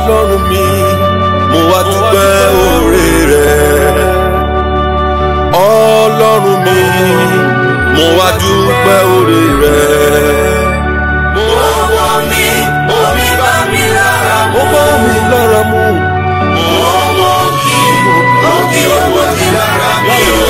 ọlọ́run mi mo wá dúpẹ́ oore rẹ̀ ọlọ́run mi mo wá dúpẹ́ oore rẹ̀. Owó mi, omi bá mi lára ó bá mi lára mu Owó kí, òkè owó kí lára mi o.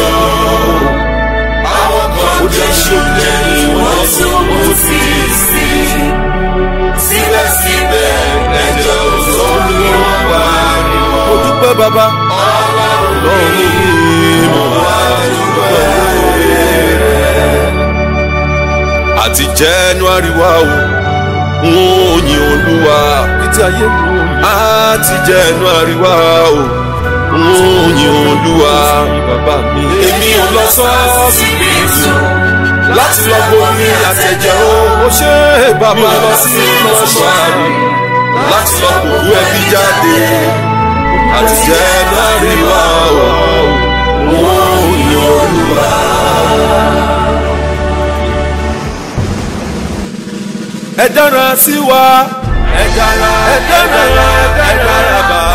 Àwọn kan jẹ́ ṣùgbọ́n wọ́n tún mú sí sí. Síbẹ̀síbẹ̀ ẹjọ́ olúwa ni mo dúpẹ́ bàbá ọlọ́run mi mo wá dúpẹ́ oore rẹ̀. àti January wá o n ó yin olúwa títí ayé mi ò yin. àti January wá o n ó yin olúwa bàbá mi. èmi ò lọ sọ́ọ̀sì Síbítù láti lọ bomi àtẹ̀jẹ́ o. mo ṣe é bàbá lọ sí mọ́ṣúárì láti lọ kókó ẹbí jáde. àti January wá o n ó yin olúwa. ẹ dára sí wa ẹ dára ẹ dára ẹ dára bá